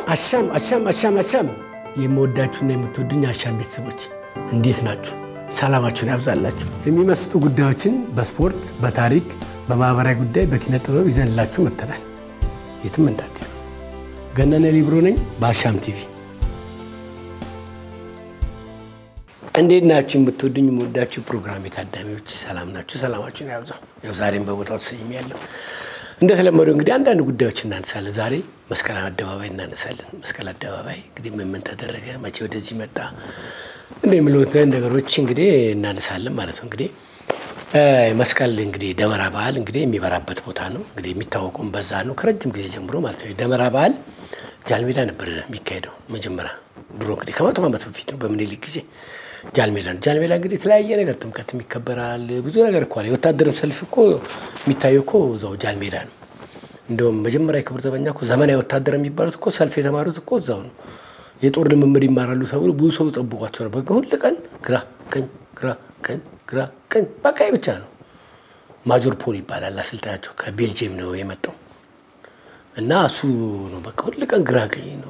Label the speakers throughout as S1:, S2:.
S1: አሻም አሻም አሻም አሻም የምወዳችሁና የምትወዱኝ አሻም ቤተሰቦች እንዴት ናችሁ? ሰላማችሁን ያብዛላችሁ። የሚመስጡ ጉዳዮችን በስፖርት፣ በታሪክ፣ በማህበራዊ ጉዳይ፣ በኪነ ጥበብ ይዘንላችሁ መጥተናል። የትም እንዳትሄዱ። ገነነ ሊብሮ ነኝ በአሻም ቲቪ። እንዴት ናችሁ? የምትወዱኝ የምወዳችሁ ፕሮግራም የታዳሚዎች ሰላም ናችሁ? ሰላማችሁን ያብዛው። ያው ዛሬም በቦታው ተሰይሜያለሁ። እንደተለመደው እንግዲህ አንዳንድ ጉዳዮች እናነሳለን። ዛሬ መስቀል አደባባይ እናነሳለን። መስቀል አደባባይ እንግዲህ ምን ምን ተደረገ፣ መቼ ወደዚህ መጣ እንደ የሚሉትን ነገሮች እንግዲህ እናነሳለን ማለት ነው። እንግዲህ መስቀል እንግዲህ ደመራ በዓል እንግዲህ የሚበራበት ቦታ ነው። እንግዲህ የሚታወቀውም በዛ ነው ከረጅም ጊዜ ጀምሮ ማለት ነው። ደመራ በዓል ጃልሜዳ ነበር የሚካሄደው መጀመሪያ ድሮ እንግዲህ ከመቶ ዓመት በፊት ነው በምኒልክ ጊዜ ጃልሜዳ ነው። ጃልሜዳ እንግዲህ የተለያየ ነገር ጥምቀትም ይከበራል። ብዙ ነገር እኮ አለ። የወታደርም ሰልፍ እኮ የሚታየው እኮ እዛው ጃልሜዳ ነው። እንደውም መጀመሪያ የክብር ዘበኛ እኮ ዘመናዊ ወታደር የሚባሉት እኮ ሰልፍ የተማሩት እኮ እዛው ነው። የጦር ልምምድ ይማራሉ ተብሎ ብዙ ሰው ጠብቋቸው ነበር። ግን ሁል ቀን ግራ ቀኝ፣ ግራ ቀኝ፣ ግራ ቀኝ በቃ ብቻ ነው። ማጆር ፖል ይባላል አሰልጣኛቸው ከቤልጅየም ነው የመጣው እና እሱ ነው በቃ ሁል ቀን ግራ ቀኝ ነው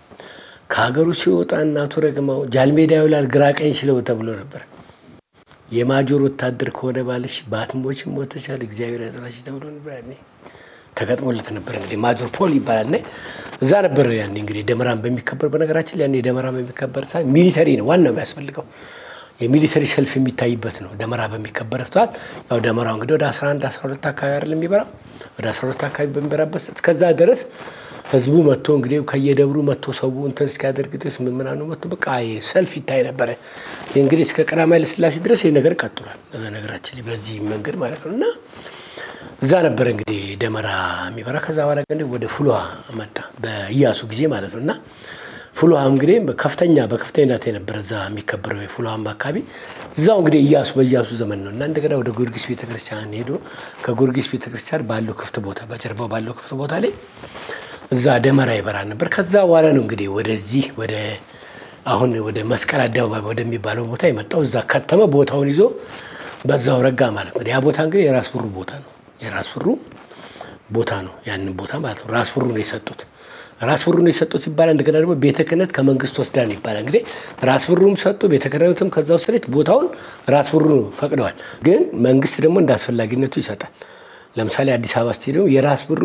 S1: ከሀገሩ ሲወጣ እናቱ ረግማው ጃልሜዳ ይውላል ግራ ቀኝ ስለው ተብሎ ነበር። የማጆር ወታደር ከሆነ ባለሽ በአትሞች ሞተሻል እግዚአብሔር ያጽናሽ ተብሎ ነበር። ያኔ ተገጥሞለት ነበር። እንግዲህ ማጆር ፖል ይባላል። እና እዛ ነበር ያኔ እንግዲህ ደመራን በሚከበር በነገራችን ያኔ ደመራ በሚከበር ሰዓት ሚሊተሪ ነው ዋናው የሚያስፈልገው የሚሊተሪ ሰልፍ የሚታይበት ነው። ደመራ በሚከበር ሰዓት ያው ደመራው እንግዲህ ወደ 11 12 አካባቢ አይደለም የሚበራው ወደ 12 አካባቢ በሚበራበት እስከዛ ድረስ ህዝቡ መጥቶ እንግዲህ ከየደብሩ መጥቶ ሰው እንትን እስኪያደርግ ድረስ ምምናኑ መጥቶ በቃ ሰልፍ ይታይ ነበረ። እንግዲህ እስከ ቀዳማዊ ኃይለ ሥላሴ ድረስ ይህ ነገር ቀጥሏል። ነገራችን ላይ በዚህ መንገድ ማለት ነው እና እዛ ነበር እንግዲህ ደመራ የሚበራ። ከዛ በኋላ እንግዲህ ወደ ፍልውሃ መጣ በኢያሱ ጊዜ ማለት ነው እና ፍልውሃ እንግዲህ ከፍተኛ በከፍተኛነት የነበረ እዛ የሚከበረው የፍልውሃም አካባቢ እዛው እንግዲህ ኢያሱ በኢያሱ ዘመን ነው እና እንደገና ወደ ጊዮርጊስ ቤተክርስቲያን ሄዶ ከጊዮርጊስ ቤተክርስቲያን ባለው ክፍት ቦታ በጀርባው ባለው ክፍት ቦታ ላይ እዛ ደመራ ይበራ ነበር። ከዛ በኋላ ነው እንግዲህ ወደዚህ ወደ አሁን ወደ መስቀል አደባባይ ወደሚባለው ቦታ የመጣው። እዛ ከተመ ቦታውን ይዞ በዛው ረጋ ማለት ነው። ያ ቦታ እንግዲህ የራስ ብሩ ቦታ ነው። የራስ ብሩ ቦታ ነው። ያንን ቦታ ማለት ነው ራስ ብሩ ነው የሰጡት። ራስ ብሩ ነው የሰጡት ይባላል። እንደገና ደግሞ ቤተ ክህነት ከመንግስት ወስዳ ነው ይባላል። እንግዲህ ራስ ብሩም ሰጡ፣ ቤተ ክህነትም ከዛ ወሰደች። ቦታውን ራስ ብሩ ፈቅደዋል። ግን መንግስት ደግሞ እንደ አስፈላጊነቱ ይሰጣል። ለምሳሌ አዲስ አበባ ስቴዲየም የራስ ብሩ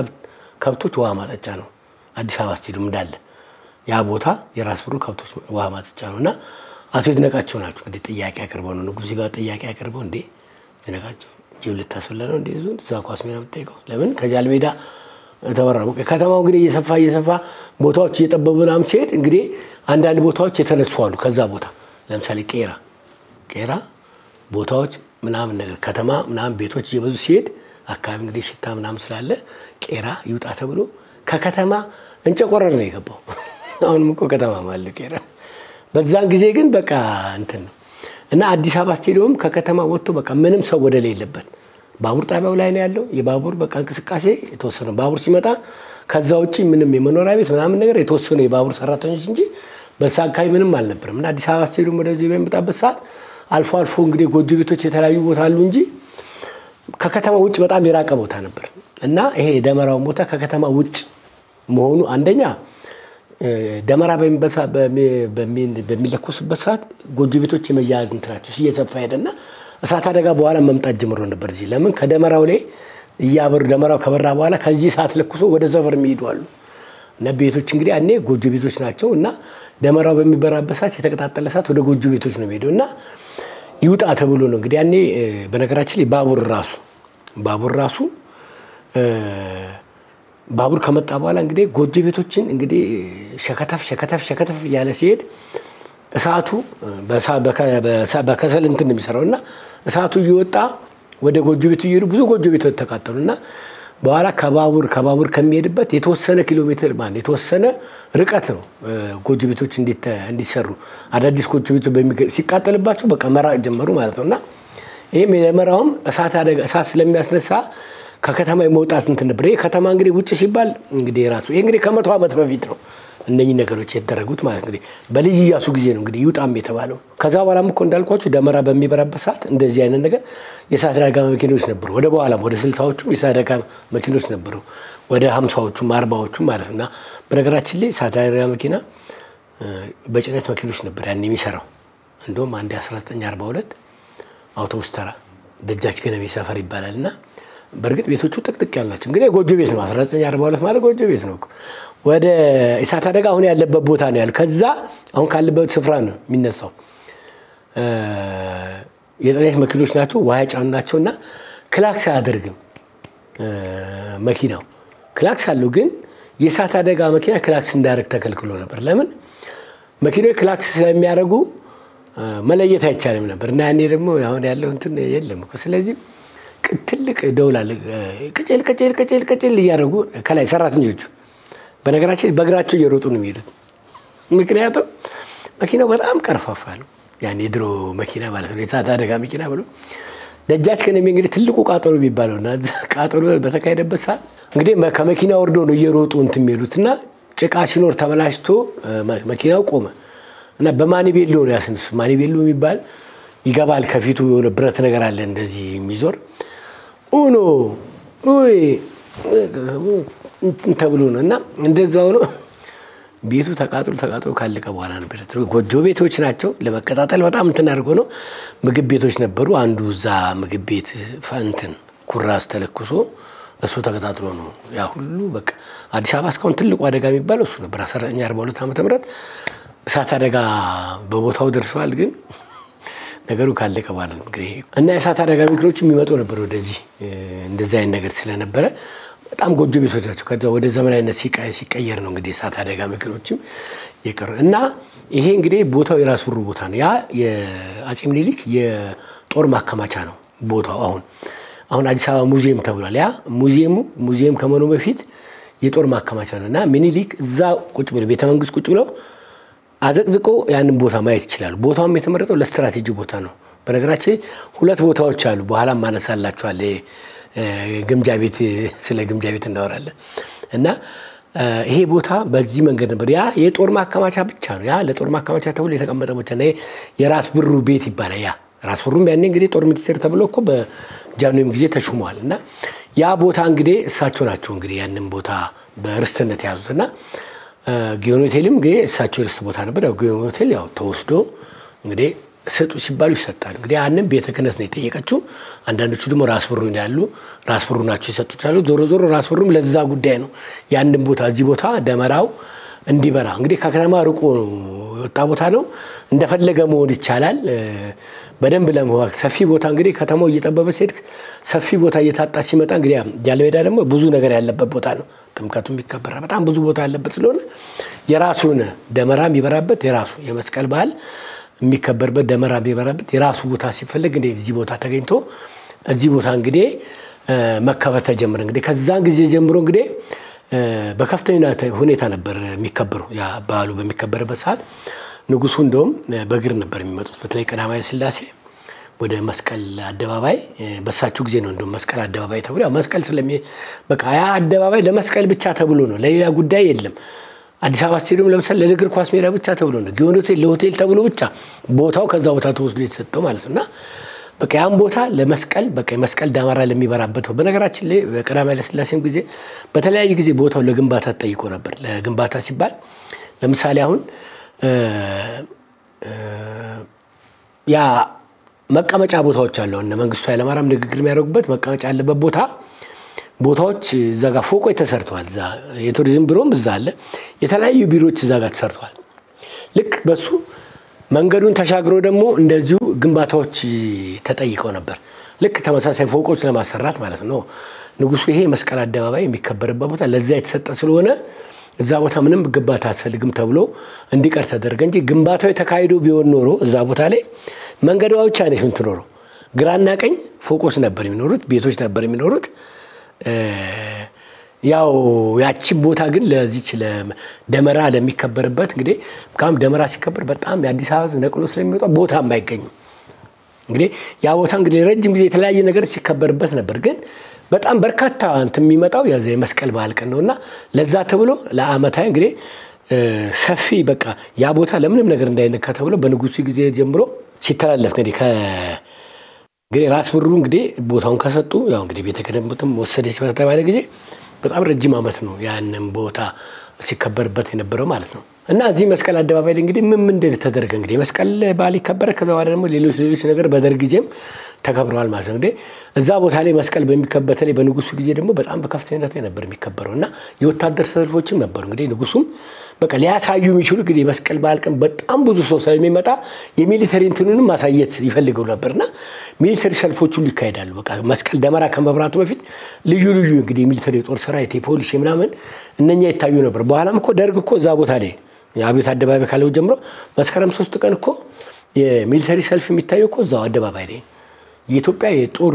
S1: ከብቶች ውሃ ማጠጫ ነው። አዲስ አበባ ስቴዲየም እንዳለ ያ ቦታ የራስ ብሩ ከብቶች ውሃ ማጠጫ ነው እና አቶ ይድነቃቸው ናቸው እንግዲህ ጥያቄ አቅርበው ነው ንጉሥ ጋር ጥያቄ አቅርበው እንዴ ይድነቃቸው እንጂ ልታስፈላ ነው እንዴ ዙን እዛ ኳስ ሜዳ የምጠይቀው ለምን ከጃል ሜዳ ተበራ ከተማው እንግዲህ እየሰፋ እየሰፋ ቦታዎች እየጠበቡ ምናምን ሲሄድ እንግዲህ አንዳንድ ቦታዎች የተነሱ አሉ። ከዛ ቦታ ለምሳሌ ቄራ ቄራ ቦታዎች ምናምን ነገር ከተማ ምናምን ቤቶች እየበዙ ሲሄድ አካባቢ እንግዲህ ሽታ ምናምን ስላለ ቄራ ይውጣ ተብሎ ከከተማ እንጨቆረር ነው የገባው። አሁንም እኮ ከተማ አለ ቄራ። በዛን ጊዜ ግን በቃ እንትን ነው እና አዲስ አበባ ስቴዲየም ከከተማ ወጥቶ በቃ ምንም ሰው ወደ ሌለበት ባቡር ጣቢያው ላይ ነው ያለው። የባቡር በቃ እንቅስቃሴ የተወሰነ ባቡር ሲመጣ ከዛ ውጭ ምንም የመኖሪያ ቤት ምናምን ነገር የተወሰኑ የባቡር ሰራተኞች እንጂ በዛ አካባቢ ምንም አልነበረም። እና አዲስ አበባ ስቴዲየም ወደዚህ በሚመጣበት ሰዓት አልፎ አልፎ እንግዲህ ጎጆ ቤቶች የተለያዩ ቦታ አሉ እንጂ ከከተማ ውጭ በጣም የራቀ ቦታ ነበር እና ይሄ የደመራውን ቦታ ከከተማ ውጭ መሆኑ አንደኛ ደመራ በሚለኮሱበት ሰዓት ጎጆ ቤቶች የመያያዝ እንትናቸው እየሰፋ ሄደና እሳት አደጋ በኋላ መምጣት ጀምሮ ነበር። እዚህ ለምን ከደመራው ላይ እያበሩ ደመራው ከበራ በኋላ ከዚህ ሰዓት ለኩሶ ወደ ሰፈር የሚሄዱ አሉ እና ቤቶች እንግዲህ ያኔ ጎጆ ቤቶች ናቸው እና ደመራው በሚበራበት ሰዓት የተቀጣጠለ ሰዓት ወደ ጎጆ ቤቶች ነው የሚሄደው እና ይውጣ ተብሎ ነው እንግዲህ ያኔ በነገራችን ላይ ባቡር ራሱ ባቡር ራሱ ባቡር ከመጣ በኋላ እንግዲህ ጎጆ ቤቶችን እንግዲህ ሸከተፍ ሸከተፍ ሸከተፍ እያለ ሲሄድ እሳቱ በከሰል እንትን ነው የሚሰራው እና እሳቱ እየወጣ ወደ ጎጆ ቤቱ እየሄዱ ብዙ ጎጆ ቤቶች ተቃጠሉ እና በኋላ ከባቡር ከባቡር ከሚሄድበት የተወሰነ ኪሎ ሜትር ማለት የተወሰነ ርቀት ነው ጎጆ ቤቶች እንዲሰሩ አዳዲስ ጎጆ ቤቶች ሲቃጠልባቸው በቃ መራቅ ጀመሩ ማለት ነው እና ይህም የደመራውም እሳት አደጋ እሳት ስለሚያስነሳ ከከተማ የመውጣት እንትን ነበር። ይህ ከተማ እንግዲህ ውጭ ሲባል እንግዲህ የራሱ ይህ እንግዲህ ከመቶ ዓመት በፊት ነው እነኚህ ነገሮች የተደረጉት ማለት እንግዲህ በልጅ ኢያሱ ጊዜ ነው እንግዲህ ይውጣም የተባለው። ከዛ በኋላም እኮ እንዳልኳቸው ደመራ በሚበራበት ሰዓት እንደዚህ አይነት ነገር የእሳት አደጋ መኪኖች ነበሩ። ወደ በኋላም ወደ ስልሳዎቹም የእሳት አደጋ መኪኖች ነበሩ። ወደ ሀምሳዎቹም አርባዎቹም ማለት ነው እና በነገራችን ላይ እሳት አደጋ መኪና በጭነት መኪኖች ነበር ያን የሚሰራው። እንደውም አንድ 1942 አውቶቡስ ተራ ደጃች ገነቤ ሰፈር ይባላል እና በእርግጥ ቤቶቹ ጥቅጥቅ ያሉ ናቸው። እንግዲህ ጎጆ ቤት ነው። 1942 ማለት ጎጆ ቤት ነው። ወደ እሳት አደጋ አሁን ያለበት ቦታ ነው ያለ። ከዛ አሁን ካለበት ስፍራ ነው የሚነሳው። የጭነት መኪኖች ናቸው፣ ውሃ የጫኑ ናቸው እና ክላክስ አያደርግም መኪናው። ክላክስ አለው ግን የእሳት አደጋ መኪና ክላክስ እንዳያደርግ ተከልክሎ ነበር። ለምን? መኪናዎች ክላክስ ስለሚያደርጉ መለየት አይቻልም ነበር እና ያኔ ደግሞ አሁን ያለው እንትን የለም እኮ። ስለዚህ ትልቅ ደውል አለ። ቅጭል ቅጭል ቅጭል ቅጭል እያደረጉ ከላይ ሰራተኞቹ በነገራችን በእግራቸው እየሮጡ ነው የሚሄዱት። ምክንያቱም መኪናው በጣም ቀርፋፋ ነው። ያን የድሮ መኪና ማለት ነው፣ የእሳት አደጋ መኪና ብሎ ደጃች ከነሜ እንግዲህ ትልቁ ቃጠሎ የሚባለው እና ቃጠሎ በተካሄደበት ሰዓት እንግዲህ ከመኪና ወርዶ ነው እየሮጡ እንትን የሚሄዱት እና ጭቃ ሲኖር ተበላሽቶ መኪናው ቆመ እና በማኒቤሎ ነው ያስነሱ። ማኒቤሎ የሚባል ይገባል። ከፊቱ የሆነ ብረት ነገር አለ እንደዚህ የሚዞር ኡኖ ተብሎ ነው እና እንደዛ ሆኖ ቤቱ ተቃጥሎ ተቃጥሎ ካለቀ በኋላ ነበር። ጎጆ ቤቶች ናቸው። ለመቀጣጠል በጣም እንትን አድርጎ ነው። ምግብ ቤቶች ነበሩ። አንዱ እዛ ምግብ ቤት ፈንትን ኩራዝ ተለኩሶ እሱ ተቀጣጥሎ ነው ያ ሁሉ በቃ አዲስ አበባ እስካሁን ትልቁ አደጋ የሚባለው እሱ ነበር። 1942 ዓመተ ምህረት እሳት አደጋ በቦታው ደርሰዋል። ግን ነገሩ ካለቀ በኋላ ነው እንግዲህ እና የእሳት አደጋ መኪኖች የሚመጡ ነበር ወደዚህ እንደዚህ አይነት ነገር ስለነበረ በጣም ጎጆ ቤቶች ናቸው። ከዛ ወደ ዘመናዊነት ሲቀየር ነው እንግዲህ የእሳት አደጋ መኪኖችም የቀሩ እና ይሄ እንግዲህ ቦታው የራስ ብሩ ቦታ ነው። ያ የአፄ ምኒልክ የጦር ማከማቻ ነው ቦታው። አሁን አሁን አዲስ አበባ ሙዚየም ተብሏል። ያ ሙዚየሙ ሙዚየም ከመሆኑ በፊት የጦር ማከማቻ ነው እና ምኒልክ እዛ ቁጭ ብለው ቤተመንግስት ቁጭ ብለው አዘቅዝቆ ያንን ቦታ ማየት ይችላሉ። ቦታውም የተመረጠው ለስትራቴጂ ቦታ ነው። በነገራችን ሁለት ቦታዎች አሉ። በኋላም ማነሳላችኋል ግምጃ ቤት ስለ ግምጃ ቤት እናወራለን እና ይሄ ቦታ በዚህ መንገድ ነበር። ያ የጦር ማከማቻ ብቻ ነው። ያ ለጦር ማከማቻ ተብሎ የተቀመጠ ቦታ ነው። የራስ ብሩ ቤት ይባላል። ያ ራስ ብሩም ያኔ እንግዲህ ጦር ሚኒስቴር ተብሎ እኮ በጃንሆይም ጊዜ ተሹመዋል እና ያ ቦታ እንግዲህ እሳቸው ናቸው እንግዲህ ያንን ቦታ በርስትነት የያዙት እና ጊዮን ሆቴልም እንግዲህ እሳቸው የርስት ቦታ ነበር። ያው ጊዮን ሆቴል ያው ተወስዶ እንግዲህ ስጡ ሲባሉ ይሰጣል። እንግዲህ ያንን ቤተ ክህነት ነው የጠየቀችው። አንዳንዶቹ ደግሞ ራስ ብሩ ያሉ ራስ ብሩ ናቸው የሰጡት አሉ። ዞሮ ዞሮ ራስ ብሩም ለዛ ጉዳይ ነው ያንን ቦታ እዚህ ቦታ ደመራው እንዲበራ እንግዲህ ከከተማ ርቆ የወጣ ቦታ ነው። እንደፈለገ መሆን ይቻላል። በደንብ ለመዋቅ ሰፊ ቦታ እንግዲህ ከተማው እየጠበበ ሲሄድ ሰፊ ቦታ እየታጣ ሲመጣ እንግዲህ ጃለሜዳ ደግሞ ብዙ ነገር ያለበት ቦታ ነው። ጥምቀቱ ይከበራል። በጣም ብዙ ቦታ ያለበት ስለሆነ የራሱ የሆነ ደመራ የሚበራበት የራሱ የመስቀል በዓል የሚከበርበት ደመራ የሚበራበት የራሱ ቦታ ሲፈለግ እንግዲህ እዚህ ቦታ ተገኝቶ እዚህ ቦታ እንግዲህ መከበር ተጀመረ። እንግዲህ ከዛን ጊዜ ጀምሮ እንግዲህ በከፍተኛ ሁኔታ ነበር የሚከበረው። ያ በዓሉ በሚከበርበት ሰዓት ንጉሱ እንደውም በእግር ነበር የሚመጡት። በተለይ ቀዳማዊ ሥላሴ ወደ መስቀል አደባባይ በሳቸው ጊዜ ነው እንደውም መስቀል አደባባይ ተብሎ ያው መስቀል ስለሚ በቃ ያ አደባባይ ለመስቀል ብቻ ተብሎ ነው፣ ለሌላ ጉዳይ የለም። አዲስ አበባ ስቴዲየም ለምሳሌ ለእግር ኳስ ሜዳ ብቻ ተብሎ ነው። ጊዮን ሆቴል ለሆቴል ተብሎ ብቻ ቦታው ከዛ ቦታ ተወስዶ የተሰጠው ማለት ነው እና በቃ ያን ቦታ ለመስቀል በቃ የመስቀል ዳመራ ለሚበራበት በነገራችን ላይ በቀዳማዊ ኃይለ ሥላሴም ጊዜ በተለያየ ጊዜ ቦታው ለግንባታ ተጠይቆ ነበር። ለግንባታ ሲባል ለምሳሌ አሁን ያ መቀመጫ ቦታዎች አሉ። እነ መንግስቱ ኃይለማርያም ንግግር የሚያደርጉበት መቀመጫ ያለበት ቦታ ቦታዎች እዛ ጋር ፎቆች ተሰርተዋል። እዛ የቱሪዝም ቢሮም እዛ አለ። የተለያዩ ቢሮዎች እዛ ጋር ተሰርተዋል። ልክ በሱ መንገዱን ተሻግሮ ደግሞ እንደዚሁ ግንባታዎች ተጠይቀው ነበር። ልክ ተመሳሳይ ፎቆች ለማሰራት ማለት ነው። ንጉሱ ይሄ መስቀል አደባባይ የሚከበርበት ቦታ ለዛ የተሰጠ ስለሆነ እዛ ቦታ ምንም ግንባታ አያስፈልግም ተብሎ እንዲቀር ተደረገ እንጂ ግንባታው የተካሂዶ ቢሆን ኖሮ እዛ ቦታ ላይ መንገዷ ብቻ ነች የምትኖረው። ግራና ቀኝ ፎቆች ነበር የሚኖሩት፣ ቤቶች ነበር የሚኖሩት። ያው ያቺን ቦታ ግን ለዚች ደመራ ለሚከበርበት እንግዲህ ካም ደመራ ሲከበር በጣም የአዲስ አበባ ሕዝብ ነቅሎ ስለሚወጣ ቦታም አይገኝም። እንግዲህ ያ ቦታ እንግዲህ ረጅም ጊዜ የተለያየ ነገር ሲከበርበት ነበር። ግን በጣም በርካታ እንትን የሚመጣው የመስቀል በዓል ቀን ነው እና ለዛ ተብሎ ለአመታዊ እንግዲህ ሰፊ በቃ ያ ቦታ ለምንም ነገር እንዳይነካ ተብሎ በንጉሱ ጊዜ ጀምሮ ሲተላለፍ እንግዲህ እንግዲህ ራስ ብሩ እንግዲህ ቦታውን ከሰጡ ያው እንግዲህ ቤተ ክህነትም ወሰደች በተባለ ጊዜ በጣም ረጅም ዓመት ነው ያንን ቦታ ሲከበርበት የነበረው ማለት ነው። እና እዚህ መስቀል አደባባይ ላይ እንግዲህ ምን ምን ተደረገ? እንግዲህ መስቀል በዓል ይከበረ ከዛ በኋላ ደግሞ ሌሎች ሌሎች ነገር በደርግ ጊዜም ተከብረዋል ማለት ነው። እንግዲህ እዛ ቦታ ላይ መስቀል በሚከበር በተለይ በንጉሱ ጊዜ ደግሞ በጣም በከፍተኝነት ነበር የሚከበረው እና የወታደር ሰልፎችም ነበሩ። እንግዲህ ንጉሱም በቃ ሊያሳዩ የሚችሉ እንግዲህ የመስቀል በዓል ቀን በጣም ብዙ ሰው ስለሚመጣ የሚሊተሪ እንትኑንም ማሳየት ይፈልገው ነበር እና ሚሊተሪ ሰልፎች ሁሉ ይካሄዳሉ። በቃ መስቀል ደመራ ከመብራቱ በፊት ልዩ ልዩ እንግዲህ የሚሊተሪ የጦር ሰራዊት፣ የፖሊስ ምናምን እነኛ ይታዩ ነበር። በኋላም እኮ ደርግ እኮ እዛ ቦታ ላይ የአብዮት አደባባይ ካለው ጀምሮ መስከረም ሶስት ቀን እኮ የሚሊተሪ ሰልፍ የሚታየው እኮ እዛው አደባባይ ላይ የኢትዮጵያ የጦር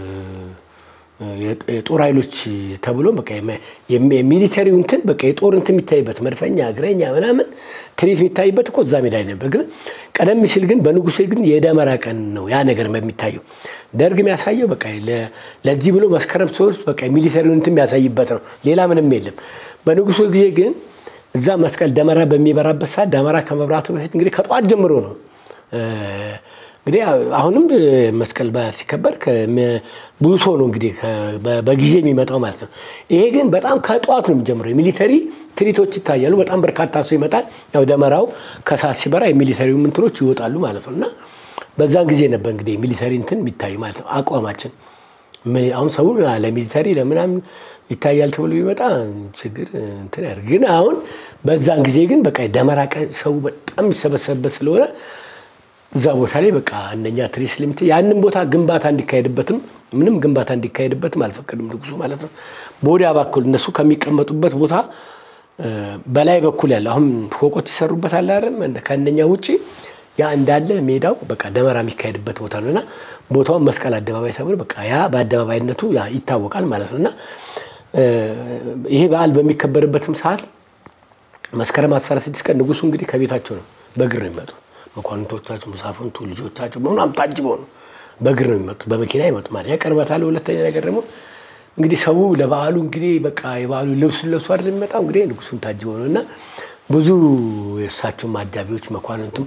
S1: የጦር ኃይሎች ተብሎ በቃ የሚሊተሪው እንትን በቃ የጦር እንትን የሚታይበት መድፈኛ፣ እግረኛ ምናምን ትርኢት የሚታይበት እኮ እዛ ሜዳ ነበር። ግን ቀደም ሲል ግን በንጉሴ ግን የደመራ ቀን ነው ያ ነገር የሚታየው። ደርግ የሚያሳየው በቃ ለዚህ ብሎ መስከረም ሶስት በቃ ሚሊተሪውን እንትን የሚያሳይበት ነው። ሌላ ምንም የለም። በንጉሱ ጊዜ ግን እዛ መስቀል ደመራ በሚበራበት ሰዓት ደመራ ከመብራቱ በፊት እንግዲህ ከጠዋት ጀምሮ ነው እንግዲህ አሁንም መስቀል በዓል ሲከበር ብዙ ሰው ነው እንግዲህ በጊዜ የሚመጣው ማለት ነው። ይሄ ግን በጣም ከጠዋት ነው የሚጀምረው። የሚሊተሪ ትርኢቶች ይታያሉ። በጣም በርካታ ሰው ይመጣል። ያው ደመራው ከሰዓት ሲበራ የሚሊተሪ ምንትኖች ይወጣሉ ማለት ነው እና በዛን ጊዜ ነበር እንግዲህ ሚሊተሪ እንትን የሚታዩ ማለት ነው። አቋማችን አሁን ሰው ለሚሊተሪ ለምናምን ይታያል ተብሎ ቢመጣ ችግር እንትን ያደርግ ግን አሁን በዛን ጊዜ ግን በቃ ደመራ ቀን ሰው በጣም የሚሰበሰብበት ስለሆነ እዛ ቦታ ላይ በቃ እነኛ ትርኢት ስለሚት ያንን ቦታ ግንባታ እንዲካሄድበትም ምንም ግንባታ እንዲካሄድበትም አልፈቀዱም ንጉሱ ማለት ነው። በወዲያ በኩል እነሱ ከሚቀመጡበት ቦታ በላይ በኩል ያለ አሁን ፎቆች ይሰሩበታል አይደል? ከእነኛ ውጭ ያ እንዳለ ሜዳው በቃ ደመራ የሚካሄድበት ቦታ ነው እና ቦታውን መስቀል አደባባይ ተብሎ በቃ ያ በአደባባይነቱ ይታወቃል ማለት ነው እና ይሄ በዓል በሚከበርበትም ሰዓት መስከረም 16 ቀን ንጉሱ እንግዲህ ከቤታቸው ነው በእግር ነው የሚመጡ መኳንንቶቻቸው፣ መሳፍንቱ፣ ልጆቻቸው በምናምን ታጅበው ነው በእግር ነው የሚመጡት። በመኪና ይመጡ ማለት ያቀርበታል። ሁለተኛ ነገር ደግሞ እንግዲህ ሰው ለበዓሉ እንግዲህ በቃ የበዓሉ ልብሱን ለብሶ አይደል የሚመጣው እንግዲህ ንጉሱን ታጅበው ነው እና ብዙ የእሳቸውም አጃቢዎች መኳንንቱም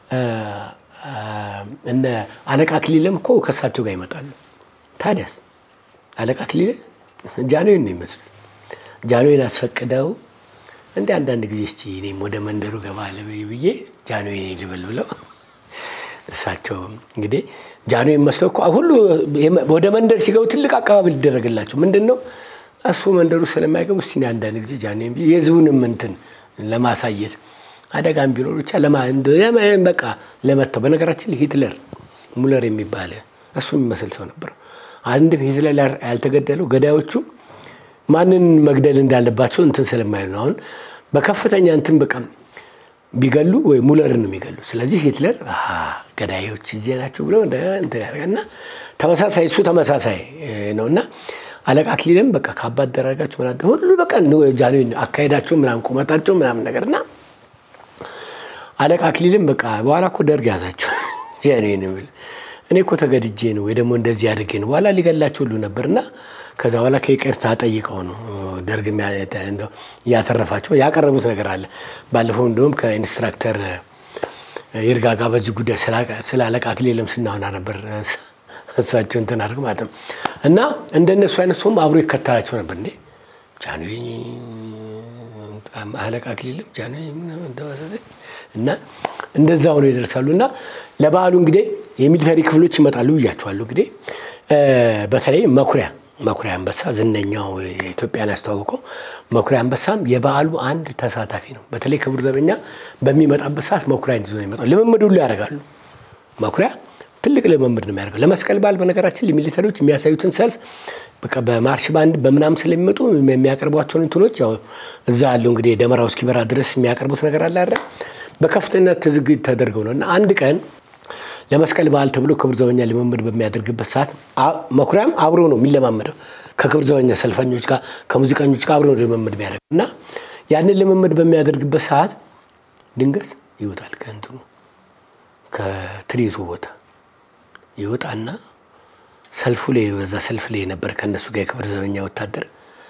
S1: እነ አለቃ ክሊለም እኮ ከእሳቸው ጋር ይመጣሉ። ታዲያስ አለቃ ክሊለ ጃንሆይን ነው የሚመስሉት። ጃንሆይን አስፈቅደው እንደ አንዳንድ ጊዜ እስቲ እኔም ወደ መንደሩ ገባ ልበይ ብዬ ጃንሆይን ልበል ብለው እሳቸው እንግዲህ ጃንሆይን መስለው እኮ ሁሉ ወደ መንደር ሲገቡ ትልቅ አቀባበል ሊደረግላቸው ምንድን ነው እሱ መንደሩ ስለማይገቡ እስቲ አንዳንድ ጊዜ ጃንሆይን ብዬ የህዝቡንም እንትን ለማሳየት አደጋም ቢኖር ብቻ በቃ ለመተው። በነገራችን ሂትለር ሙለር የሚባል እሱ የሚመስል ሰው ነበር። አንድም ሂትለር ያልተገደለው ገዳዮቹ ማንን መግደል እንዳለባቸው እንትን ስለማይሉ ነው። አሁን በከፍተኛ እንትን በቃ ቢገሉ ወይ ሙለርን ነው የሚገሉ። ስለዚህ ሂትለር ገዳዮች እዚህ ናቸው ብሎ እንትን ያደርጋል እና ተመሳሳይ እሱ ተመሳሳይ ነው እና አለቃ አክሊልም በቃ ከአባት ደረጋቸው ምናምን ሁሉ በቃ ጃንሆይ አካሄዳቸው ምናምን ቁመታቸው ምናምን ነገር እና አለቃ አክሊልም በቃ በኋላ እኮ ደርግ ያዛቸው ጃንሆይን የሚል እኔ እኮ ተገድጄ ነው ወይ ደግሞ እንደዚህ አድርጌ ነው በኋላ ሊገላቸው ሁሉ ነበርና ከዛ በኋላ ከይቅርታ ጠይቀው ነው ደርግ እያተረፋቸው ያቀረቡት ነገር አለ። ባለፈው እንደውም ከኢንስትራክተር ይርጋ ጋር በዚህ ጉዳይ ስለ አለቃ አክሊልም ስናወራ ነበር። እሳቸው እንትን አድርግ ማለት ነው እና እንደነሱ አይነት ሰውም አብሮ ይከተላቸው ነበር። እንዴ ጃንሆይ አለቃ አክሊልም ጃንሆይ እና እንደዛ ሆኖ ይደርሳሉ እና ለበዓሉ እንግዲህ የሚሊተሪ ክፍሎች ይመጣሉ ብያቸዋለሁ። እንግዲህ በተለይ መኩሪያ መኩሪያ አንበሳ ዝነኛው የኢትዮጵያን ያስተዋወቀው መኩሪያ አንበሳም የበዓሉ አንድ ተሳታፊ ነው። በተለይ ክቡር ዘበኛ በሚመጣበት ሰዓት መኩሪያን ይዞ ነው የሚመጣው። ልምምድ ሁሉ ያደርጋሉ። መኩሪያ ትልቅ ልምምድ ነው የሚያደርገው። ለመስቀል በዓል በነገራችን ሚሊተሪዎች የሚያሳዩትን ሰልፍ በቃ በማርሽ ባንድ በምናምን ስለሚመጡ የሚያቀርቧቸውን እንትኖች ያው እዛ ያለው እንግዲህ ደመራው እስኪበራ ድረስ የሚያቀርቡት ነገር አለ አይደል? በከፍተኛ ዝግጅት ተደርገው ነው እና አንድ ቀን ለመስቀል በዓል ተብሎ ክቡር ዘበኛ ልምምድ በሚያደርግበት ሰዓት መኩሪያም አብሮ ነው የሚለማመደው ከክቡር ዘበኛ ሰልፈኞች ጋር ከሙዚቀኞች ጋር አብሮ ነው ልምምድ የሚያደርግ እና ያንን ልምምድ በሚያደርግበት ሰዓት ድንገት ይወጣል ከእንትኑ ከትርኢቱ ቦታ ይወጣና ሰልፉ ላይ በዛ ሰልፍ ላይ የነበረ ከእነሱ ጋር የክብር ዘበኛ ወታደር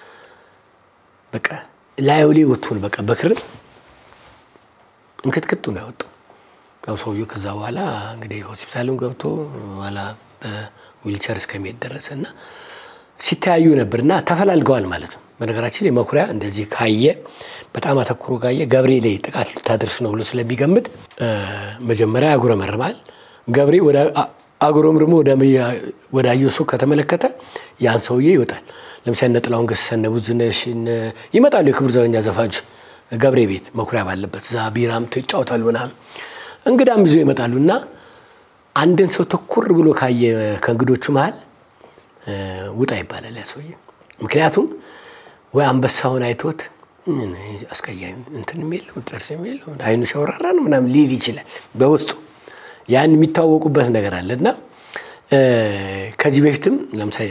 S1: በቃ ላዩ ላይ ወጥቶን በቃ በክርም እንክትክቱ ነው ያወጣው። ያው ሰውዬው ከዛ በኋላ እንግዲህ ሆስፒታልም ገብቶ በኋላ በዊልቸር እስከሚሄድ ደረሰ እና ሲተያዩ ነበር እና ተፈላልገዋል ማለት ነው። በነገራችን ላይ መኩሪያ እንደዚህ ካየ በጣም አተኩሮ ካየ ገብሬ ላይ ጥቃት ልታደርስ ነው ብሎ ስለሚገምት መጀመሪያ ያጉረመርማል። ገብሬ አጉረምርሞ ወደ አየሱ ከተመለከተ ያን ሰውዬ ይወጣል። ለምሳሌ እነ ጥላሁን ገሰሰ እነ ብዙነሽ ይመጣሉ። የክቡር ዘበኛ ዘፋኞች ገብሬ ቤት መኩሪያ ባለበት እዛ ቢራ አምጥቶ ይጫወታሉ ምናምን እንግዳም ይዞ ይመጣሉ እና አንድን ሰው ትኩር ብሎ ካየ ከእንግዶቹ መሀል ውጣ ይባላል ያ ሰውዬ። ምክንያቱም ወይ አንበሳውን አይቶት አስቀያሚ እንትን የለው ጥርስ የለው አይኑ ሸውራራ ነው ምናምን ሊል ይችላል በውስጡ ያን የሚታወቁበት ነገር አለ እና ከዚህ በፊትም ለምሳሌ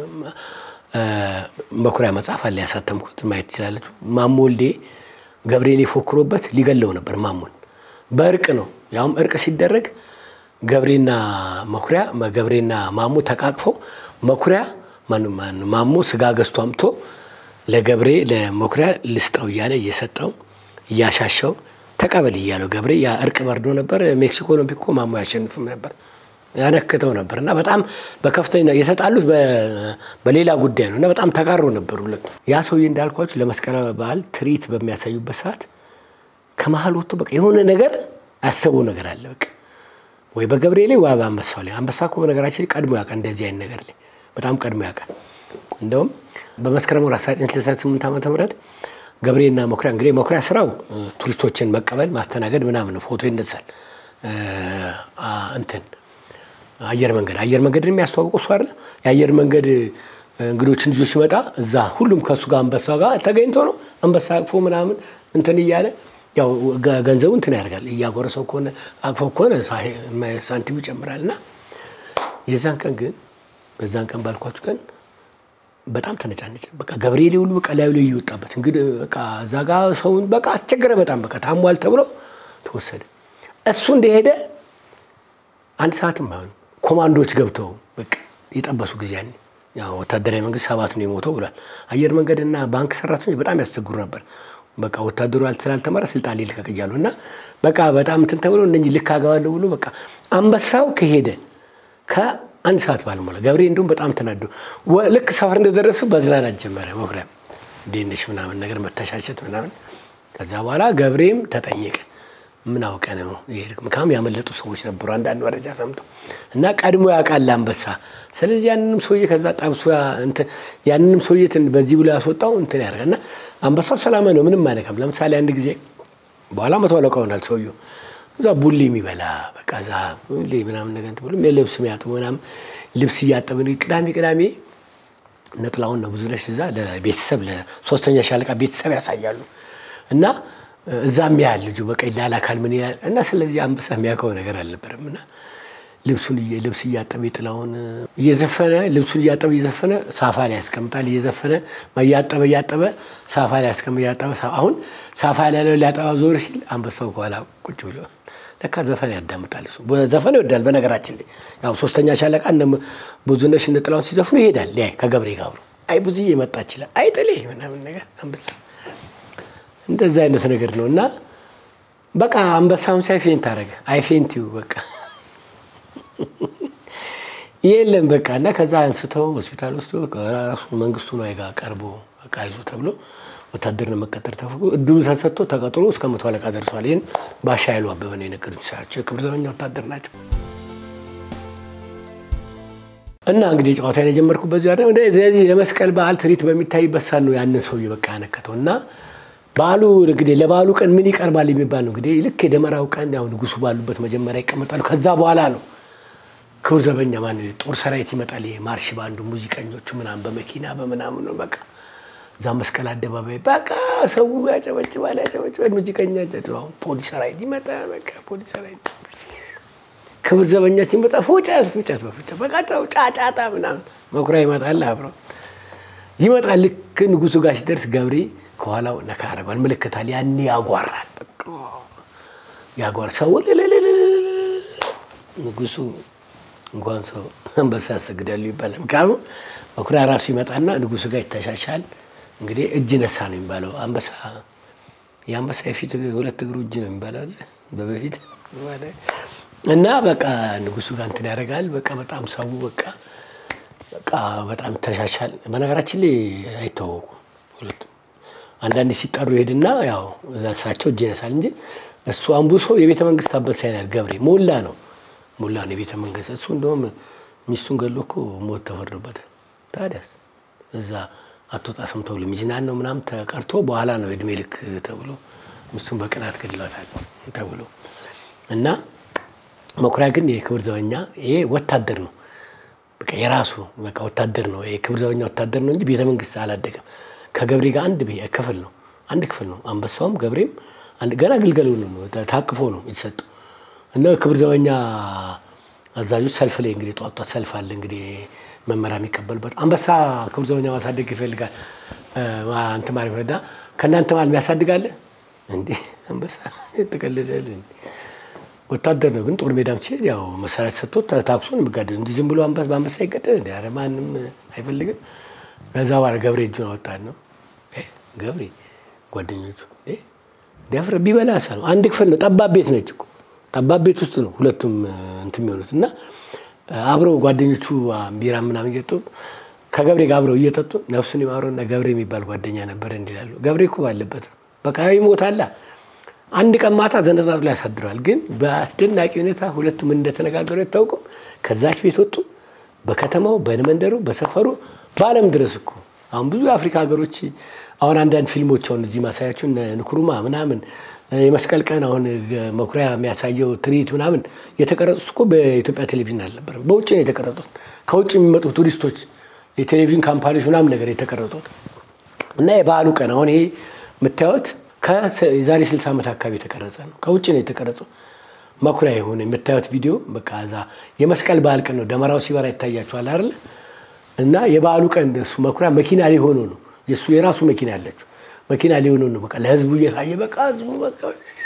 S1: መኩሪያ መጽሐፍ አለ ያሳተምኩት ማየት ትችላለች። ማሞ ወልዴ ገብርኤል ፎክሮበት ሊገለው ነበር ማሞን በእርቅ ነው። ያውም እርቅ ሲደረግ ገብሬና መኩሪያ ገብሬና ማሞ ተቃቅፈው መኩሪያ ማሞ ስጋ ገዝቶ አምጥቶ ለገብሬ ለመኩሪያ ልስጠው እያለ እየሰጠው እያሻሸው ተቀበል እያለው ገብሬ ያ እርቅ በርዶ ነበር። ሜክሲኮ ነው ቢኮ ማሞ ያሸንፍም ነበር ያነክተው ነበር እና በጣም በከፍተኛ የተጣሉት በሌላ ጉዳይ ነው እና በጣም ተቃሮ ነበር ሁለቱ። ያ ሰውዬ እንዳልኳቸው ለመስቀል በዓል ትርኢት በሚያሳዩበት ሰዓት ከመሀል ወጥቶ በቃ የሆነ ነገር ያሰበው ነገር አለ በቃ ወይ በገብሬ ላይ ወይ በአንበሳው ላይ። አንበሳ እኮ በነገራችን ላይ ቀድሞ ያውቃል እንደዚህ አይነት ነገር ላይ በጣም ቀድሞ ያውቃል። እንደውም በመስከረም ወር 1968 ዓመተ ምህረት ገብሬና መኩሪያ እንግዲህ መኩሪያ ስራው ቱሪስቶችን መቀበል ማስተናገድ ምናምን ነው። ፎቶ ይነሳል እንትን አየር መንገድ አየር መንገድን የሚያስተዋውቀው እሱ አይደለ? የአየር መንገድ እንግዶችን ይዞ ሲመጣ እዛ ሁሉም ከእሱ ጋር አንበሳ ጋር ተገኝቶ ነው አንበሳ አቅፎ ምናምን እንትን እያለ ያው ገንዘቡ እንትን ያደርጋል እያጎረሰው ከሆነ አቅፎ ከሆነ ሳንቲም ይጨምራል። እና የዛን ቀን ግን በዛን ቀን ባልኳችሁ ቀን በጣም ተነጫነጨ። በቃ ገብርኤል ሁሉ በቃ ላዩ ላይ እየወጣበት እንግዲህ በቃ እዛ ጋ ሰውን በቃ አስቸገረ። በጣም በቃ ታሟል ተብሎ ተወሰደ። እሱ እንደሄደ አንድ ሰዓትም አይሆንም ኮማንዶዎች ገብተው በቃ የጠበሱ ጊዜ ያኔ ያው ወታደራዊ መንግስት ሰባት ነው የሞተው ብሏል። አየር መንገድና ባንክ ሰራተኞች በጣም ያስቸግሩ ነበር። በቃ ወታደሩ ስላልተማረ ስልጣን ሊልቀቅ እያሉ እና በቃ በጣም እንትን ተብሎ እነኚህ ልክ አገባለሁ ብሎ በቃ አንበሳው ከሄደ ከአንድ ሰዓት ባልሞላ ገብሬ እንዲሁም በጣም ተናዶ ልክ ሰፈር እንደደረሱ በዝናናት ጀመረ። መኩሪያ እንዴት ነሽ ምናምን ነገር መተሻሸት ምናምን። ከዛ በኋላ ገብሬም ተጠየቀ። ምን አውቀ ነው ይሄድ ምካም ያመለጡ ሰዎች ነበሩ፣ አንዳንድ መረጃ ሰምተው እና ቀድሞ ያውቃል አንበሳ። ስለዚህ ያንንም ሰውዬ ከዛ ጠብሶ ያንንም ሰውዬ በዚህ ብሎ ያስወጣው እንትን ያደርጋል እና አንበሳው ሰላማዊ ነው፣ ምንም አይነካም። ለምሳሌ አንድ ጊዜ በኋላ መቶ አለቃ ሆናል ሰውዬው እዛ ቡሌ የሚበላ በቃ እዛ ቡሌ ምናምን ነገር እንትን ብሎ ልብስ የሚያጥቡ ምናምን ልብስ እያጠብን ቅዳሜ ቅዳሜ ነጥላውን ነው ብዙ ነሽ እዛ ለቤተሰብ ለሶስተኛ ሻለቃ ቤተሰብ ያሳያሉ እና እዛም ያህል ልጁ በቃ ይላላካል ምን ይላል እና ስለዚህ አንበሳ የሚያውቀው ነገር አልነበረም እና ልብሱን ልብስ እያጠበ ጥላውን እየዘፈነ ልብሱን እያጠበ እየዘፈነ ሳፋ ላይ ያስቀምጣል። እየዘፈነ እያጠበ እያጠበ ሳፋ ላይ ያስቀምጥ እያጠበ አሁን ሳፋ ላይ ያለው ሊያጠባ ዞር ሲል አንበሳው ከኋላ ቁጭ ብሎ ለካ ዘፈን ያዳምጣል። እሱ ዘፈን ይወዳል። በነገራችን ላይ ያው ሶስተኛ ሻለቃ እነ ብዙነሽ እነ ጥላውን ሲዘፍኑ ይሄዳል። ሊያይ ከገብሬ ጋር አብሮ አይ ብዙዬ መጣ ይችላል አይ ጥሌ ምናምን ነገር አንበሳ እንደዛ አይነት ነገር ነው እና በቃ አንበሳውን ሳይ ፌንት አደረገ። አይ ፌንቲው በቃ የለም በቃ እና ከዛ አንስተው ሆስፒታል ውስጥ ራሱ መንግስቱ ነው ጋር ቀርቦ በቃ ይዞ ተብሎ ወታደር ነው መቀጠር ተፈቅዶ እድሉ ተሰጥቶ ተቀጥሮ እስከ መቶ አለቃ ደርሷል። ይህን ባሻ ኃይሉ አበበ ነው የነገሩኝ። ሳቸው የክብር ዘበኛ ወታደር ናቸው። እና እንግዲህ ጨዋታ የጀመርኩት በዚህ አይደል። ስለዚህ ለመስቀል በዓል ትርኢት በሚታይበት ሰዓት ነው ያንን ሰውዬ በቃ ያነከተው እና በዓሉ እንግዲህ ለበዓሉ ቀን ምን ይቀርባል የሚባል ነው እንግዲህ ልክ የደመራው ቀን ያው ንጉሱ ባሉበት መጀመሪያ ይቀመጣሉ። ከዛ በኋላ ነው ክቡር ዘበኛ ማን ጦር ሰራዊት ይመጣል። ማርሽ ባንዱ ሙዚቀኞቹ ምናምን በመኪና በምናምን ነው በቃ እዛ መስቀል አደባባይ በቃ ሰው ያጨበጭባል ያጨበጭባል። ሙዚቀኛ አሁን ፖሊስ ሰራዊት ይመጣ በቃ ፖሊስ ሰራዊት ክቡር ዘበኛ ሲመጣ ፉጨት ፉጨት በፉጨት በቃ ሰው ጫጫታ ምናምን መኩሪያ ይመጣል አብረው ይመጣል። ልክ ንጉሱ ጋር ሲደርስ ገብሬ ከኋላው ነካ ያደርገዋል፣ ምልክታል። ያኔ ያጓራል፣ በቃ ያጓራል። ሰው ንጉሱ እንኳን ሰው አንበሳ ያሰግዳሉ ይባላል። ምክንያቱ መኩሪያ ራሱ ይመጣና ንጉሱ ጋር ይተሻሻል። እንግዲህ እጅ ነሳ ነው የሚባለው። አንበሳ የአንበሳ የፊት ሁለት እግሩ እጅ ነው የሚባለው በበፊት እና በቃ ንጉሱ ጋር እንትን ያደርጋል። በቃ በጣም ሰው በቃ በቃ በጣም ይተሻሻል። በነገራችን ላይ አይታወቁም ሁለቱም አንዳንዴ ሲጠሩ ይሄድና ያው እሳቸው እጅ ይነሳል እንጂ እሱ አንቡሶ የቤተ መንግስት አንበሳ ይላል ገብሬ ሞላ ነው ሞላ ነው የቤተ መንግስት እሱ እንደውም ሚስቱን ገሎ እኮ ሞት ተፈርዶበታል። ታዲያስ እዛ አትወጣም ተብሎ ሚዝናን ነው ምናምን ተቀርቶ በኋላ ነው እድሜ ልክ ተብሎ ሚስቱን በቅናት ገድሏታል ተብሎ እና መኩሪያ ግን የክብር ዘበኛ ይሄ ወታደር ነው። በቃ የራሱ በቃ ወታደር ነው። የክብር ዘበኛ ወታደር ነው እንጂ ቤተ መንግስት አላደገም። ከገብሬ ጋር አንድ ክፍል ነው፣ አንድ ክፍል ነው። አንበሳውም ገብሬም ገና ግልገሉ ነው ታቅፎ ነው የተሰጡ እና ክብር ዘበኛ አዛዦች ሰልፍ ላይ እንግዲህ ጧት ጧት ሰልፍ አለ እንግዲህ መመሪያ የሚቀበልበት አንበሳ ክብር ዘበኛ ማሳደግ ይፈልጋል። እንትን ማለት ይፈዳ ከእናንተ ማለት የሚያሳድጋለ እንዴ አንበሳ ተቀልዳል። ወታደር ነው ግን ጦር ሜዳም ሲሄድ ያው መሳሪያ ተሰጥቶት ታክሶ ነው የሚጋደል። እንዲህ ዝም ብሎ አንበሳ በአንበሳ ይገደል እንዲ ኧረ ማንም አይፈልግም። ከዛ በኋላ ገብሬ እጁን አወጣን ነው ገብሬ ጓደኞቹ ዲያፍረ ቢበላ ነው አንድ ክፍል ነው ጠባብ ቤት ነች እኮ ጠባብ ቤት ውስጥ ነው ሁለቱም እንትን የሚሆኑት እና አብረው ጓደኞቹ ቢራ ምናምን እየጠጡ ከገብሬ ጋር አብረው እየጠጡ ነፍሱን ይማረውና ገብሬ የሚባል ጓደኛ ነበር እንዲላሉ ገብሬ እኮ ባለበት ነው በቃ ይሞታላ። አንድ ቀን ማታ ዘነጣጡ ላይ ያሳድረዋል። ግን በአስደናቂ ሁኔታ ሁለቱም እንደተነጋገሩ አይታወቁም። ከዛች ቤት ወጡ። በከተማው በመንደሩ በሰፈሩ በዓለም ድረስ እኮ አሁን ብዙ የአፍሪካ ሀገሮች አሁን አንዳንድ ፊልሞች አሁን እዚህ ማሳያችሁ ንኩሩማ ምናምን የመስቀል ቀን አሁን መኩሪያ የሚያሳየው ትርኢት ምናምን የተቀረጹት እኮ በኢትዮጵያ ቴሌቪዥን አልነበረም፣ በውጭ ነው የተቀረጹት። ከውጭ የሚመጡ ቱሪስቶች የቴሌቪዥን ካምፓኒዎች ምናምን ነገር የተቀረጹት እና የበዓሉ ቀን አሁን ይሄ የምታዩት የዛሬ 60 ዓመት አካባቢ የተቀረጸ ነው። ከውጭ ነው የተቀረጸው። መኩሪያ የሆነ የምታዩት ቪዲዮ በቃ እዛ የመስቀል በዓል ቀን ነው። ደመራው ሲበራ ይታያችኋል አይደለ? እና የበዓሉ ቀን እሱ መኩሪያ መኪና ላይ ሆኖ ነው የእሱ የራሱ መኪና ያለችው መኪና ላይ ሆኖ ነው በቃ ለህዝቡ እየታየ በቃ ህዝቡ በቃ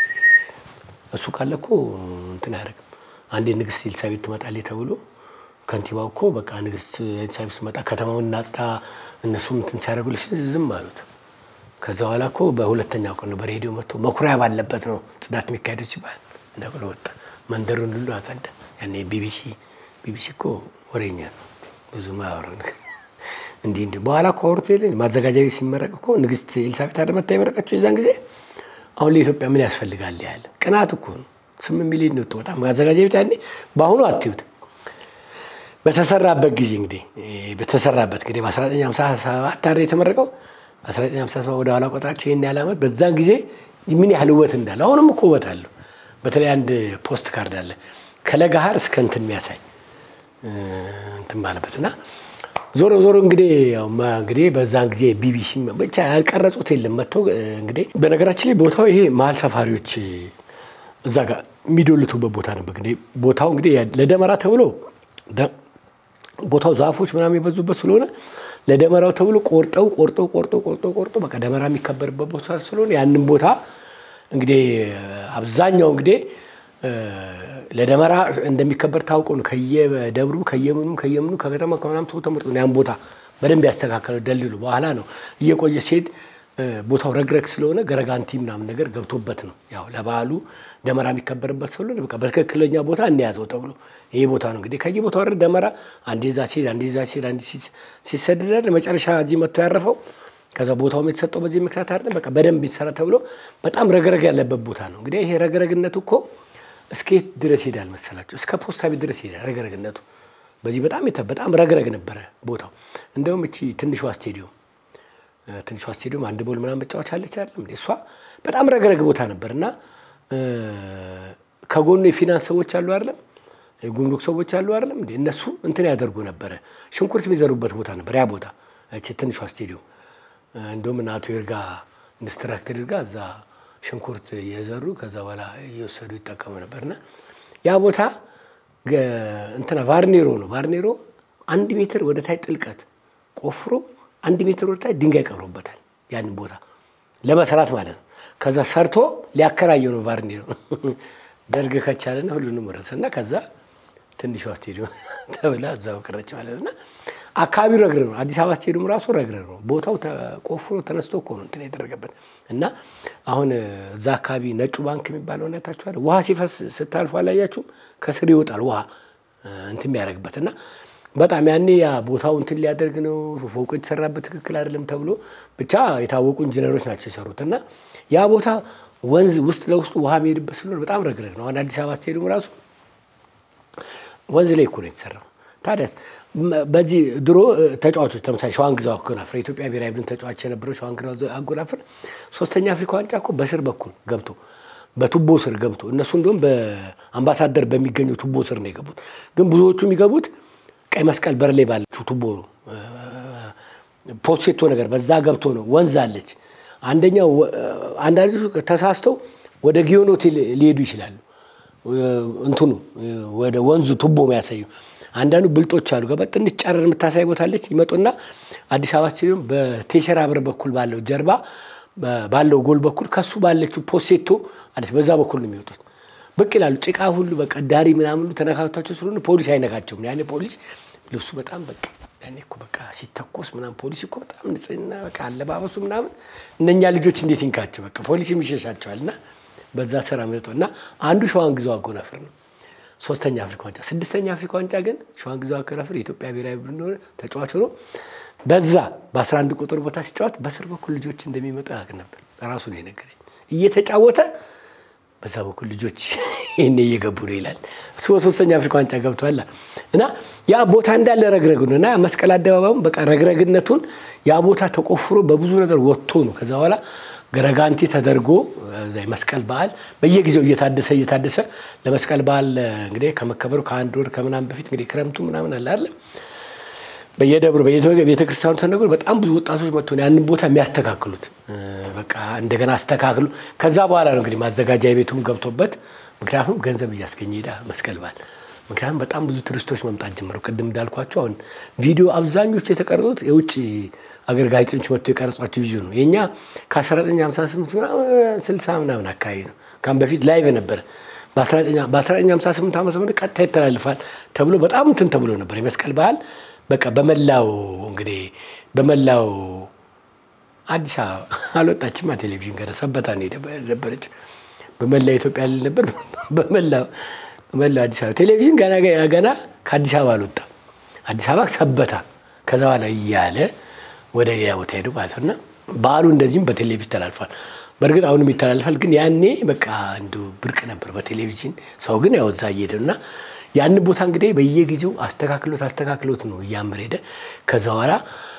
S1: እሱ ካለ እኮ እንትን አያደርግም። አንዴ ንግስት ኤልሳቤጥ ትመጣለች ተብሎ ከንቲባው እኮ በቃ ንግስት ኤልሳቤጥ ስትመጣ ከተማውን እናጽዳ እነሱም እንትን ሲያደርጉልሽ ዝም አሉት። ከዛ በኋላ እኮ በሁለተኛው ቀን ነው በሬዲዮ መጥቶ መኩሪያ ባለበት ነው ጽዳት የሚካሄደው ሲባል እና ብሎ ወጣ። መንደሩን ሁሉ አጸዳ። ያኔ ቢቢሲ ቢቢሲ እኮ ወሬኛ ነው ብዙ ማያወራው ነገር እንዲህ እንዲህ በኋላ እኮ አውርቶ የለ ማዘጋጃ ቤት ሲመረቅ እኮ ንግስት ኤልሳቤጥ አደመታ የመረቀችው የዛን ጊዜ አሁን ለኢትዮጵያ ምን ያስፈልጋል ያለ ቅናት እኮ ነው። ስምንት ሚሊዮን ነው በጣም ማዘጋጃ ቤት ያኔ በአሁኑ አትዩት በተሰራበት ጊዜ እንግዲህ በተሰራበት እንግዲህ በ1957 አይደል የተመረቀው በ1957 ወደ ኋላ ቆጥራቸው ይህን ያህል ዓመት በዛን ጊዜ ምን ያህል ውበት እንዳለ አሁንም እኮ ውበት አለው። በተለይ አንድ ፖስት ካርድ አለ ከለጋሃር እስከ እንትን የሚያሳይ እንትን ባለበት እና ዞሮ ዞሮ እንግዲህ ያው እንግዲህ በዛን ጊዜ ቢቢሲ ብቻ ያልቀረጹት የለም መጥተው እንግዲህ በነገራችን ላይ ቦታው ይሄ መሀል ሰፋሪዎች እዛ ጋር የሚዶልቱበት ቦታ ነበር። እንግዲህ ቦታው እንግዲህ ለደመራ ተብሎ ቦታው ዛፎች ምናምን የበዙበት ስለሆነ ለደመራው ተብሎ ቆርጠው ቆርጠው ቆርጠው ቆርጠው ቆርጠው በቃ ደመራ የሚከበርበት ቦታ ስለሆነ ያንን ቦታ እንግዲህ አብዛኛው እንግዲህ ለደመራ እንደሚከበር ታውቆ ነው። ከየደብሩ ከየምኑ ከየምኑ ከከተማ ከምናምን ሰው ተመርጦ ነው ያን ቦታ በደንብ ያስተካከለው ደልሉ። በኋላ ነው እየቆየ ሲሄድ ቦታው ረግረግ ስለሆነ ገረጋንቲ ምናምን ነገር ገብቶበት ነው ያው ለበዓሉ ደመራ የሚከበርበት ስለሆነ በቃ በትክክለኛ ቦታ እንያዘው ተብሎ ይሄ ቦታ ነው እንግዲህ ከየቦታው አይደል ደመራ አንዴ እዛ ሲሄድ አንዴ እዛ ሲሄድ አንዴ ሲሰደድ መጨረሻ እዚህ መጥቶ ያረፈው ከዛ ቦታውም የተሰጠው በዚህ ምክንያት አይደለም። በቃ በደንብ ይሰራ ተብሎ በጣም ረግረግ ያለበት ቦታ ነው። እንግዲህ ይሄ ረግረግነቱ እኮ እስከየት ድረስ ሄዳል መሰላቸው? እስከ ፖስታ ቤት ድረስ ሄዳል ረግረግነቱ። በዚህ በጣም በጣም ረግረግ ነበረ ቦታው። እንደውም እቺ ትንሿ ስቴዲዮም ትንሿ ስቴዲዮም አንድ ቦል ምናምን መጫወቻ አለች አይደለም እሷ በጣም ረግረግ ቦታ ነበር እና ከጎኑ የፊናንስ ሰዎች አሉ አይደለም የጉምሩክ ሰዎች አሉ አይደለም እንዴ እነሱ እንትን ያደርጉ ነበረ። ሽንኩርት የሚዘሩበት ቦታ ነበር ያ ቦታ እቺ ትንሿ ስቴዲዮም። እንደውም እና አቶ ይርጋ ኢንስትራክተር ይርጋ እዛ ሽንኩርት እየዘሩ ከዛ በኋላ እየወሰዱ ይጠቀሙ ነበርና ያ ቦታ እንትና ቫርኔሮ ነው። ቫርኔሮ አንድ ሜትር ወደ ታይ ጥልቀት ቆፍሮ አንድ ሜትር ወደ ታይ ድንጋይ ቀብሮበታል። ያንን ቦታ ለመስራት ማለት ነው። ከዛ ሰርቶ ሊያከራየው ነው ቫርኔሮ። ደርግ ከቻለና ሁሉንም ረሰና ከዛ ትንሿ ስቴዲዮም ተብላ እዛው ቀረች ማለት እና አካባቢው ረግረግ ነው። አዲስ አበባ ስቴዲየም ራሱ ረግረግ ነው። ቦታው ተቆፍሮ ተነስቶ እኮ ነው እንትን የተደረገበት እና አሁን እዛ አካባቢ ነጩ ባንክ የሚባለው አይታችኋል። ውሃ ሲፈስ ስታልፉ አላያችሁም? ከስር ይወጣል ውሃ እንትን የሚያደርግበት እና በጣም ያኔ ያ ቦታው እንትን ሊያደርግ ነው ፎቁ የተሰራበት ትክክል አይደለም ተብሎ ብቻ የታወቁ ኢንጂነሮች ናቸው የሰሩት እና ያ ቦታ ወንዝ ውስጥ ለውስጡ ውሃ የሚሄድበት ስለሆነ በጣም ረግረግ ነው። አሁን አዲስ አበባ ስትሄዱ ራሱ ወንዝ ላይ እኮ ነው የተሰራው። ታዲያስ በዚህ ድሮ ተጫዋቾች ለምሳሌ ሸዋንግዛው አጎናፍር የኢትዮጵያ ብሔራዊ ቡድን ተጫዋች የነበረው ሸዋንግዛው አጎናፍር ሶስተኛ አፍሪካ ዋንጫ እኮ በስር በኩል ገብቶ በቱቦ ስር ገብቶ እነሱ እንደውም በአምባሳደር በሚገኘው ቱቦ ስር ነው የገቡት። ግን ብዙዎቹ የሚገቡት ቀይ መስቀል በር ላይ ባለችው ቱቦ ነው። ፖሴቶ ነገር በዛ ገብቶ ነው። ወንዝ አለች። አንደኛው አንዳንዶቹ ተሳስተው ወደ ጊዮን ሆቴል ሊሄዱ ይችላሉ። እንትኑ ወደ ወንዙ ቱቦ የሚያሳዩ አንዳንዱ ብልጦች አሉ። ገባ ትንሽ ጨረር የምታሳይ ቦታለች። ይመጡና አዲስ አበባ ስቴዲየም በቴሸራ በር በኩል ባለው ጀርባ ባለው ጎል በኩል ከሱ ባለችው ፖሴቶ አለች። በዛ በኩል ነው የሚወጡት። ብቅ ይላሉ። ጭቃ ሁሉ በቃ ዳሪ ምናምን ሁሉ ተነካክቷቸው ስለሆነ ፖሊስ አይነካቸውም። ያኔ ፖሊስ ልብሱ በጣም በቃ ያኔ እኮ በቃ ሲተኮስ ምናምን ፖሊስ እኮ በጣም ንጽህና በቃ አለባበሱ ምናምን እነኛ ልጆች እንዴት ይንካቸው በቃ ፖሊስ ይሸሻቸዋል። እና በዛ ስራ መጥቶ እና አንዱ ሸዋንግዛው አጎናፍር ነው ሶስተኛ አፍሪካ ዋንጫ። ስድስተኛ አፍሪካ ዋንጫ ግን ሸዋንግዛው አጎናፍር የኢትዮጵያ ብሔራዊ ቡድን ተጫዋች ሆኖ በዛ በአስራ አንድ ቁጥር ቦታ ሲጫወት በስር በኩል ልጆች እንደሚመጡ ያውቅ ነበር። ራሱ ነው የነገረኝ። እየተጫወተ በዛ በኩል ልጆች ይህኔ እየገቡ ነው ይላል። እሱ በሶስተኛ አፍሪካ ዋንጫ ገብቷል እና ያ ቦታ እንዳለ ረግረግ ነው እና መስቀል አደባባዩም በቃ ረግረግነቱን ያ ቦታ ተቆፍሮ በብዙ ነገር ወጥቶ ነው ከዛ በኋላ ገረጋንቲ ተደርጎ መስቀል በዓል በየጊዜው እየታደሰ እየታደሰ ለመስቀል በዓል እንግዲህ ከመከበሩ ከአንድ ወር ከምናምን በፊት እንግዲህ ክረምቱ ምናምን አለ አለ በየደብሩ ቤተክርስቲያኑ ተነግሮ በጣም ብዙ ወጣቶች መጥቶ ያንን ቦታ የሚያስተካክሉት በቃ እንደገና አስተካክሉ። ከዛ በኋላ ነው እንግዲህ ማዘጋጃ ቤቱም ገብቶበት፣ ምክንያቱም ገንዘብ እያስገኘ ሄዳ መስቀል በዓል ምክንያቱም በጣም ብዙ ቱሪስቶች መምጣት ጀመሩ። ቅድም እንዳልኳቸው አሁን ቪዲዮ አብዛኞቹ የተቀረጹት የውጭ አገር ጋዜጠኞች መጥቶ የቀረጿቸው ቪዲዮ ነው። የእኛ ከ1958 60 ምናምን አካባቢ ነው። ካም በፊት ላይቭ ነበር። በ1958 ዓመተ ምህረት ቀጥታ ይተላልፋል ተብሎ በጣም እንትን ተብሎ ነበር የመስቀል በዓል በቃ በመላው እንግዲህ በመላው አዲስ አበባ አልወጣችማ። ቴሌቪዥን ገና ሰበታ ነው የነበረች። በመላው ኢትዮጵያ ልል ነበር። በመላው መላው አዲስ አበባ ቴሌቪዥን ገና ገና ከአዲስ አበባ አልወጣም። አዲስ አበባ ሰበታ፣ ከዛ በኋላ እያለ ወደ ሌላ ቦታ ሄዱ ማለት ነው። እና በዓሉ እንደዚህም በቴሌቪዥን ተላልፏል። በእርግጥ አሁንም ይተላልፋል፣ ግን ያኔ በቃ እንዱ ብርቅ ነበር በቴሌቪዥን ሰው ግን ያው እዛ እየሄደ እና ያን ቦታ እንግዲህ በየጊዜው አስተካክሎት አስተካክሎት ነው እያመረ ሄደ። ከዛ በኋላ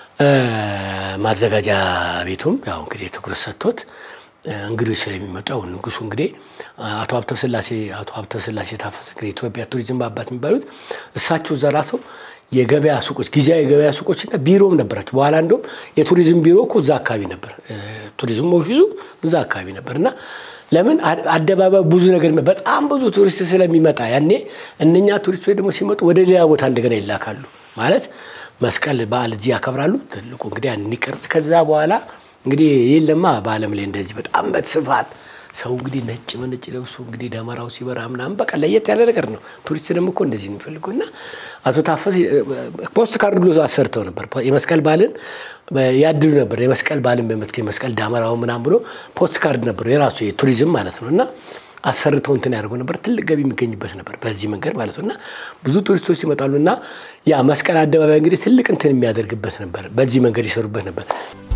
S1: ማዘጋጃ ቤቱም ያው እንግዲህ ትኩረት ሰጥቶት እንግዶች ስለሚመጡ ያው ንጉሱ እንግዲህ አቶ ሀብተ ስላሴ አቶ ሀብተ ስላሴ ታፈሰ እንግዲህ ኢትዮጵያ ቱሪዝም አባት የሚባሉት እሳቸው እዛ ራሰው የገበያ ሱቆች ጊዜያዊ የገበያ ሱቆችና ቢሮም ነበራቸው። በኋላ እንደውም የቱሪዝም ቢሮ እኮ እዛ አካባቢ ነበር፣ ቱሪዝም ኦፊሱ እዛ አካባቢ ነበር እና ለምን አደባባይ ብዙ ነገር በጣም ብዙ ቱሪስት ስለሚመጣ ያኔ እነኛ ቱሪስቶች ደግሞ ሲመጡ ወደ ሌላ ቦታ እንደገና ይላካሉ። ማለት መስቀል በዓል እዚህ ያከብራሉ። ትልቁ እንግዲህ ያን እንዲቀርጽ ከዛ በኋላ እንግዲህ የለማ በዓለም ላይ እንደዚህ በጣም በስፋት ሰው እንግዲህ ነጭ በነጭ ለብሶ እንግዲህ ደመራው ሲበራ ምናምን በቃ ለየት ያለ ነገር ነው። ቱሪስት ደግሞ እኮ እንደዚህ ነው የሚፈልገው እና አቶ ታፈስ ፖስት ካርድ ብሎ አሰርተው ነበር። የመስቀል በዓልን ያድሉ ነበር። የመስቀል በዓልን በመትከል የመስቀል ዳመራው ምናምን ብሎ ፖስት ካርድ ነበሩ የራሱ የቱሪዝም ማለት ነው እና አሰርተው እንትን ያደርገው ነበር። ትልቅ ገቢ የሚገኝበት ነበር በዚህ መንገድ ማለት ነው እና ብዙ ቱሪስቶች ይመጣሉ እና ያ መስቀል አደባባይ እንግዲህ ትልቅ እንትን የሚያደርግበት ነበር። በዚህ መንገድ ይሰሩበት ነበር።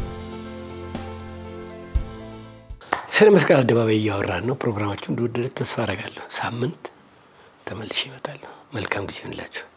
S1: ስለ መስቀል አደባባይ እያወራን ነው። ፕሮግራማችሁ እንደወደደ ተስፋ አደርጋለሁ። ሳምንት ተመልሼ እመጣለሁ። መልካም ጊዜ ይሁንላችሁ።